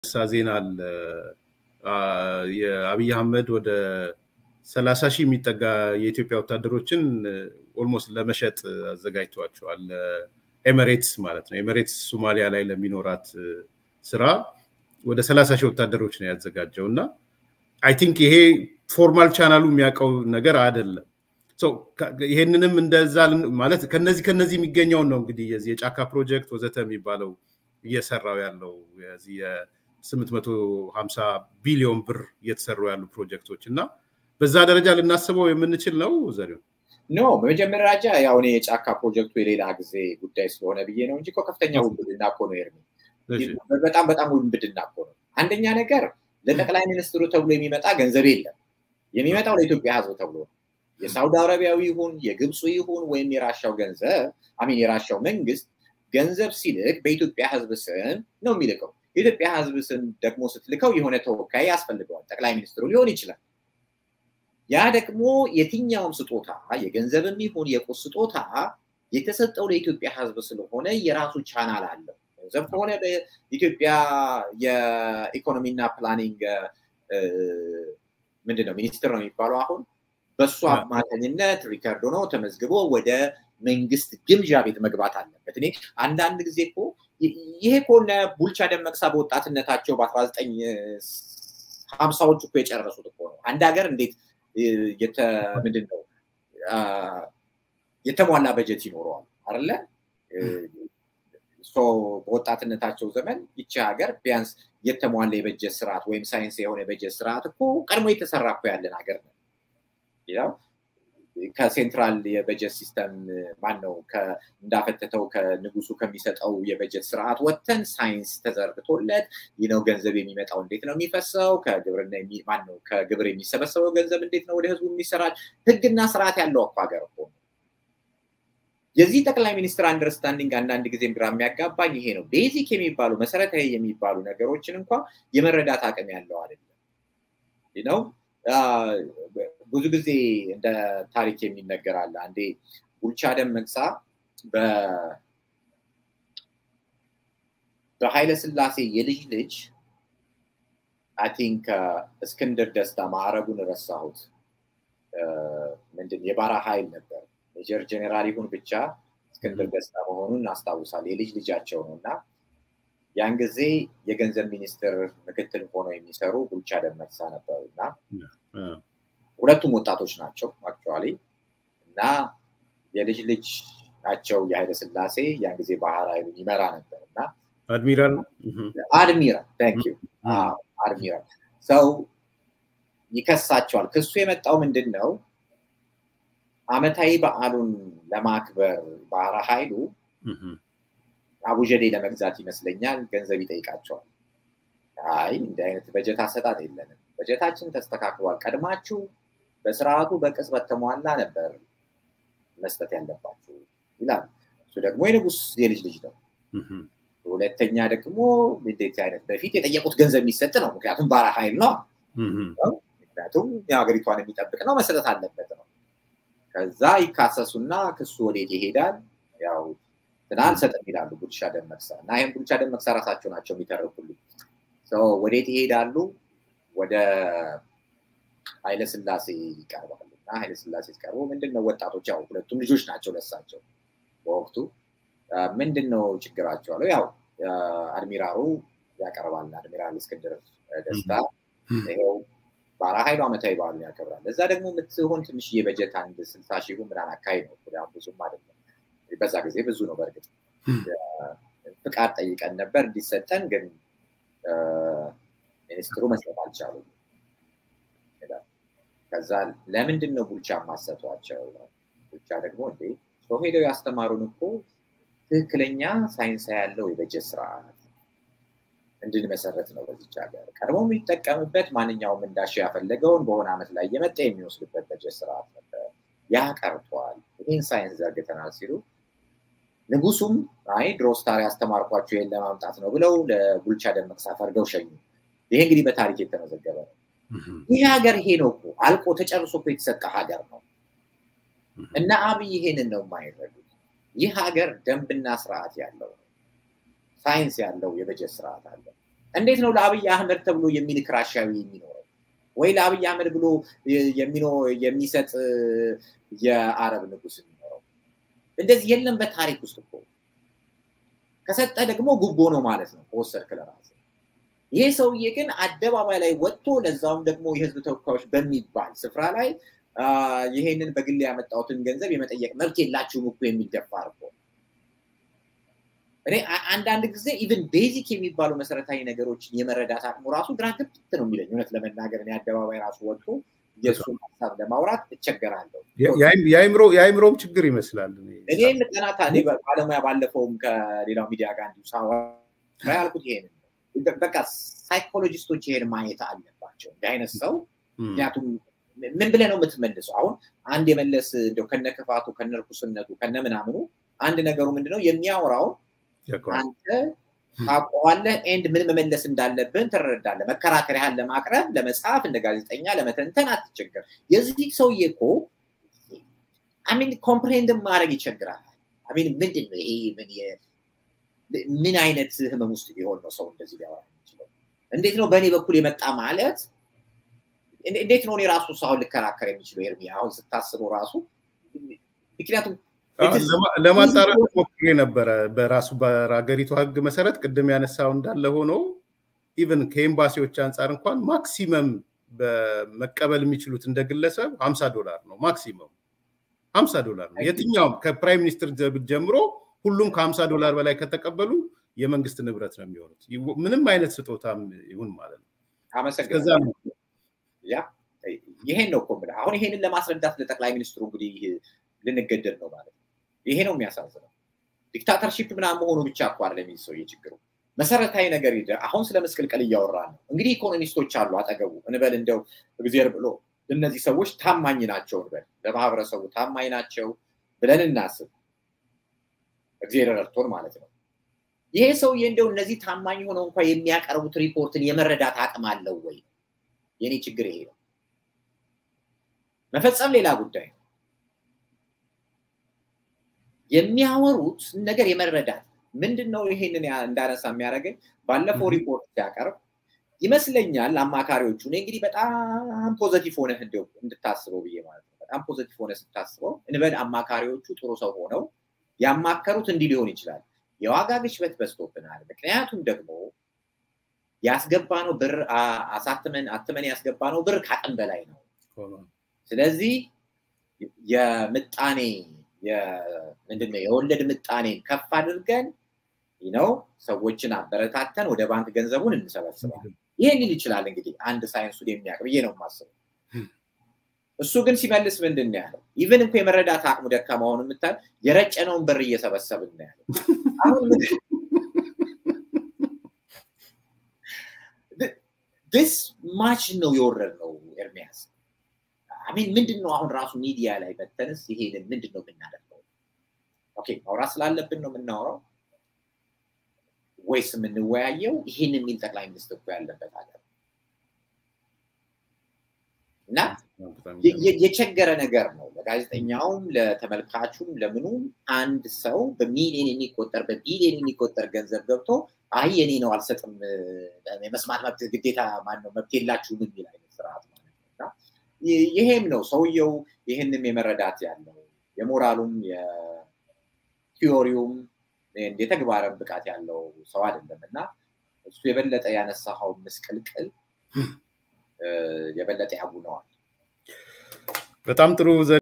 ሳ ዜና አለ። የአብይ አህመድ ወደ ሰላሳ ሺህ የሚጠጋ የኢትዮጵያ ወታደሮችን ኦልሞስት ለመሸጥ አዘጋጅተዋቸዋል። ኤሜሬትስ ማለት ነው። ኤሜሬትስ ሶማሊያ ላይ ለሚኖራት ስራ ወደ ሰላሳ ሺህ ወታደሮች ነው ያዘጋጀው እና አይ ቲንክ ይሄ ፎርማል ቻናሉ የሚያውቀው ነገር አይደለም። ይሄንንም እንደዛ ማለት ከነዚህ ከነዚህ የሚገኘውን ነው እንግዲህ የዚህ የጫካ ፕሮጀክት ወዘተ የሚባለው እየሰራው ያለው የዚህ የስምንት መቶ ሀምሳ ቢሊዮን ብር እየተሰሩ ያሉ ፕሮጀክቶች እና በዛ ደረጃ ልናስበው የምንችል ነው ዘሪሁን? ኖ በመጀመሪያ ደረጃ ያው እኔ የጫካ ፕሮጀክቱ የሌላ ጊዜ ጉዳይ ስለሆነ ብዬ ነው እንጂ ከፍተኛ ውንብድና እኮ ነው ኤርሚ። በጣም በጣም ውንብድና እኮ ነው። አንደኛ ነገር ለጠቅላይ ሚኒስትሩ ተብሎ የሚመጣ ገንዘብ የለም። የሚመጣው ለኢትዮጵያ ሕዝብ ተብሎ ነው። የሳውዲ አረቢያዊ ይሁን የግብፁ ይሁን ወይም የራሻው ገንዘብ አሚን የራሻው መንግስት ገንዘብ ሲልክ በኢትዮጵያ ሕዝብ ስም ነው የሚልከው። የኢትዮጵያ ሕዝብ ስም ደግሞ ስትልከው የሆነ ተወካይ ያስፈልገዋል። ጠቅላይ ሚኒስትሩ ሊሆን ይችላል። ያ ደግሞ የትኛውም ስጦታ የገንዘብም ይሁን የቁስ ስጦታ የተሰጠው ለኢትዮጵያ ሕዝብ ስለሆነ የራሱ ቻናል አለው። ገንዘብ ከሆነ በኢትዮጵያ የኢኮኖሚና ፕላኒንግ ምንድን ነው ሚኒስትር ነው የሚባለው አሁን በእሱ አማካኝነት ሪከርድ ሆኖ ተመዝግቦ ወደ መንግስት ግምዣ ቤት መግባት አለበት። እኔ አንዳንድ ጊዜ እኮ ይሄ ከሆነ ቡልቻ ደመቅሳ በወጣትነታቸው በአስራ ዘጠኝ ሀምሳዎች እኮ የጨረሱት እኮ ነው። አንድ ሀገር እንዴት ምንድን ነው የተሟላ በጀት ይኖረዋል አለ በወጣትነታቸው ዘመን ይቺ ሀገር ቢያንስ የተሟላ የበጀት ስርዓት ወይም ሳይንስ የሆነ የበጀት ስርዓት እኮ ቀድሞ የተሰራ እኮ ያለን ሀገር ነው። ከሴንትራል የበጀት ሲስተም ማን ነው እንዳፈተተው ከንጉሱ ከሚሰጠው የበጀት ስርዓት ወጥተን ሳይንስ ተዘርግቶለት ነው ገንዘብ የሚመጣው እንዴት ነው የሚፈሰው፣ ከግብርና ማን ነው ከግብር የሚሰበሰበው ገንዘብ እንዴት ነው ወደ ህዝቡ የሚሰራጭ ህግና ስርዓት ያለው እኮ ሀገር እኮ የዚህ ጠቅላይ ሚኒስትር አንደርስታንዲንግ አንዳንድ ጊዜ ግራ የሚያጋባኝ ይሄ ነው። ቤዚክ የሚባሉ መሰረታዊ የሚባሉ ነገሮችን እንኳ የመረዳት አቅም ያለው አይደለም ነው። ብዙ ጊዜ እንደ ታሪክ የሚነገር አለ። አንዴ ቡልቻ ደመቅሳ በኃይለ ስላሴ የልጅ ልጅ አይ ቲንክ እስክንድር ደስታ ማዕረጉን ረሳሁት። ምንድን የባራ ኃይል ነበር ሜጀር ጀኔራል ይሁን ብቻ እስክንድር ደስታ መሆኑን እናስታውሳል። የልጅ ልጃቸው ነው እና ያን ጊዜ የገንዘብ ሚኒስትር ምክትል ሆነው የሚሰሩ ቡልቻ ደመቅሳ ነበሩ እና ሁለቱም ወጣቶች ናቸው አክቹዋሊ እና የልጅ ልጅ ናቸው የኃይለ ስላሴ ያን ጊዜ ባህር ኃይሉን ይመራ ነበር እና አድሚራል አድሚራል ታንክ ዩ አድሚራል ሰው ይከሳቸዋል። ክሱ የመጣው ምንድን ነው? አመታዊ በዓሉን ለማክበር ባህር ኃይሉ አቡጀዴ ለመግዛት ይመስለኛል ገንዘብ ይጠይቃቸዋል። አይ እንዲህ አይነት በጀት አሰጣጥ የለንም፣ በጀታችን ተስተካክሏል፣ ቀድማችሁ በስርዓቱ በቅጽበት ተሟላ ነበር መስጠት ያለባችሁ ይላል። እሱ ደግሞ የንጉስ የልጅ ልጅ ነው። ሁለተኛ ደግሞ እንዴት አይነት በፊት የጠየቁት ገንዘብ የሚሰጥ ነው። ምክንያቱም ባህር ኃይል ነው። ምክንያቱም የሀገሪቷን የሚጠብቅ ነው፣ መሰጠት አለበት ነው። ከዛ ይካሰሱና ክሱ ወዴት ይሄዳል? ያው ትናንት ሰጥም ይላሉ ቡልቻ ደመቅሳ እና ይህም ቡልቻ ደመቅሳ ራሳቸው ናቸው የሚተረኩልኝ። ወዴት ይሄዳሉ? ወደ ኃይለስላሴ ይቀርባሉ እና ኃይለስላሴ ሲቀርቡ ምንድን ነው ወጣቶች ያው ሁለቱም ልጆች ናቸው ለሳቸው በወቅቱ ምንድን ነው ችግራቸው አለው። ያው አድሚራሉ ያቀርባል። አድሚራል እስክንድር ደስታ ይኸው ባራ ኃይሉ ዓመታዊ በዓሉን ያከብራል። እዛ ደግሞ የምትሆን ትንሽዬ በጀት አንድ ስልሳ ሺህ ምናምን አካባቢ ነው። ብዙም አይደለም። በዛ ጊዜ ብዙ ነው። በእርግጥ ፍቃድ ጠይቀን ነበር እንዲሰጠን፣ ግን ሚኒስትሩ መስጠት አልቻሉም። ከዛ ለምንድን ነው ቡልቻ ማሰቷቸው? ቡልቻ ደግሞ እንዴ ሰው ሄደው ያስተማሩን እኮ ትክክለኛ ሳይንስ ያለው የበጀት ስርዓት እንድንመሰረት ነው በዚች ሀገር። ቀድሞ የሚጠቀምበት ማንኛውም እንዳሻ ያፈለገውን በሆነ ዓመት ላይ እየመጣ የሚወስድበት በጀት ስርዓት ነበር። ያ ቀርቷል። ይህን ሳይንስ ዘርግተናል ሲሉ ንጉሱም አይ ድሮ ስታር ያስተማርኳቸው ይህን ለማምጣት ነው ብለው ለቡልቻ ደመቅሳ ፈርገው ሸኙ። ይሄ እንግዲህ በታሪክ የተመዘገበ ነው። ይህ ሀገር ይሄ ነው እኮ አልቆ ተጨርሶ እኮ የተሰጠ ሀገር ነው እና አብይ ይሄንን ነው የማይረዱት። ይህ ሀገር ደንብና ስርዓት ያለው ነው። ሳይንስ ያለው የበጀት ስርዓት አለ። እንዴት ነው ለአብይ አህመድ ተብሎ የሚልክ ራሻዊ የሚኖረው? ወይ ለአብይ አህመድ ብሎ የሚሰጥ የአረብ ንጉስ የሚኖረው? እንደዚህ የለም በታሪክ ውስጥ እኮ። ከሰጠ ደግሞ ጉቦ ነው ማለት ነው ከወሰድክ ለራስህ። ይሄ ሰውዬ ግን አደባባይ ላይ ወጥቶ ለዛውም ደግሞ የህዝብ ተወካዮች በሚባል ስፍራ ላይ ይሄንን በግል ያመጣሁትን ገንዘብ የመጠየቅ መብት የላችሁም እኮ የሚል ደፋር እኮ እኔ አንዳንድ ጊዜ ኢቨን ቤዚክ የሚባሉ መሰረታዊ ነገሮችን የመረዳት አቅሙ ራሱ ግራ ገብት ነው የሚለኝ። እውነት ለመናገር እኔ አደባባይ ራሱ ወጥቶ የእሱን ሀሳብ ለማውራት እቸገራለሁ። የአይምሮም ችግር ይመስላል። እኔም ጥናት ባለሙያ ባለፈውም ከሌላው ሚዲያ ጋር እንዲሁ ሳወራ ያልኩት ይሄን በቃ ሳይኮሎጂስቶች ይሄን ማየት አለባቸው። እንዲህ አይነት ሰው ምክንያቱም ምን ብለህ ነው የምትመልሰው? አሁን አንድ የመለስ እንደው ከነ ክፋቱ ከነ ርኩስነቱ ከነ ምናምኑ አንድ ነገሩ ምንድነው የሚያወራው አንተ ታውቀዋለህ ኤንድ ምን መመለስ እንዳለብን ትረዳለህ። መከራከሪያህን ለማቅረብ ለመጻፍ እንደ ጋዜጠኛ ለመተንተን አትቸገር። የዚህ ሰውዬ እኮ አሚን ኮምፕሬንድ ማድረግ ይቸግራል። አሚን ምንድን ነው ይሄ ምን አይነት ህመም ውስጥ ቢሆን ነው ሰው እንደዚህ ሊያወራ የሚችለው? እንዴት ነው በእኔ በኩል የመጣ ማለት እንዴት ነው እኔ ራሱ ሰውን ልከራከር የሚችለው? ኤርሚ አሁን ስታስበው ራሱ ምክንያቱም ለማጣራት ሞክሬ ነበረ። በራሱ በሀገሪቱ ህግ መሰረት ቅድም ያነሳው እንዳለ ሆኖ ኢቨን ከኤምባሲዎች አንጻር እንኳን ማክሲመም መቀበል የሚችሉት እንደ ግለሰብ ሀምሳ ዶላር ነው። ማክሲመም ሀምሳ ዶላር ነው። የትኛውም ከፕራይም ሚኒስትር ጀምሮ ሁሉም ከሀምሳ ዶላር በላይ ከተቀበሉ የመንግስት ንብረት ነው የሚሆኑት። ምንም አይነት ስጦታም ይሁን ማለት ነው። አመሰግናለሁ። ያ ይሄን ነው እኮ የምልህ። አሁን ይሄንን ለማስረዳት ለጠቅላይ ሚኒስትሩ እንግዲህ ልንገደድ ነው ማለት ነው። ይሄ ነው የሚያሳዝነው። ዲክታተርሺፕ ምናምን መሆኑ ብቻ እኮ አይደለም የሚል ሰውዬ ችግሩ መሰረታዊ ነገር ሂደ አሁን ስለ መስቀልቀል እያወራ ነው። እንግዲህ ኢኮኖሚስቶች አሉ አጠገቡ እንበል እንደው እግዜር ብሎ እነዚህ ሰዎች ታማኝ ናቸው እንበል ለማህበረሰቡ ታማኝ ናቸው ብለን እናስብ። እግዜር ረድቶን ማለት ነው። ይሄ ሰውዬ እንደው እነዚህ ታማኝ ሆነው እንኳ የሚያቀርቡት ሪፖርትን የመረዳት አቅም አለው ወይ? የኔ ችግር ይሄ ነው። መፈጸም ሌላ ጉዳይ ነው። የሚያወሩት ነገር የመረዳት ምንድን ነው? ይሄንን እንዳነሳ የሚያደርገኝ ባለፈው ሪፖርት ሲያቀርብ ይመስለኛል አማካሪዎቹ እኔ እንግዲህ በጣም ፖዘቲቭ ሆነህ እንደው እንድታስበው ብዬ ማለት ነው። በጣም ፖዘቲቭ ሆነ ስታስበው እንበል አማካሪዎቹ ጥሩ ሰው ሆነው ያማከሩት እንዲህ ሊሆን ይችላል። የዋጋ ግሽበት በዝቶብናል። ምክንያቱም ደግሞ ያስገባነው ብር አሳትመን አትመን ያስገባነው ብር ከአቅም በላይ ነው። ስለዚህ የምጣኔ ምንድነው የወለድ ምጣኔን ከፍ አድርገን ነው ሰዎችን አበረታተን ወደ ባንክ ገንዘቡን እንሰበስባለን። ይሄን ሊል ይችላል እንግዲህ አንድ ሳይንሱን የሚያውቅ ብዬ ነው የማስበው። እሱ ግን ሲመልስ ምንድን ነው ያለው? ኢቨን እኮ የመረዳት አቅሙ ደካማ ሆኖ የምታል የረጨነውን ብር እየሰበሰብን ነው ያለው። ዲስ ማች ነው የወረድ ነው ኤርሚያስ። አሚን ምንድን ነው አሁን ራሱ ሚዲያ ላይ መተንስ ይሄንን ምንድን ነው የምናደርገው? ኦኬ ማውራት ስላለብን ነው የምናወራው ወይስ የምንወያየው ይህን የሚል ጠቅላይ ሚኒስትር እኮ ያለበት ሀገር እና የቸገረ ነገር ነው ለጋዜጠኛውም ለተመልካቹም ለምኑም አንድ ሰው በሚሊዮን የሚቆጠር በቢሊዮን የሚቆጠር ገንዘብ ገብቶ አይ የኔ ነው አልሰጥም የመስማት መብት ግዴታ ማነው መብት የላችሁም የሚል አይነት ስርዓት ማለት ነው እና ይሄም ነው ሰውየው ይህንም የመረዳት ያለው የሞራሉም የቲዮሪውም የተግባርን ብቃት ያለው ሰው አይደለም እና እሱ የበለጠ ያነሳኸው ምስቅልቅል የበለጠ ያጉነዋል። በጣም ጥሩ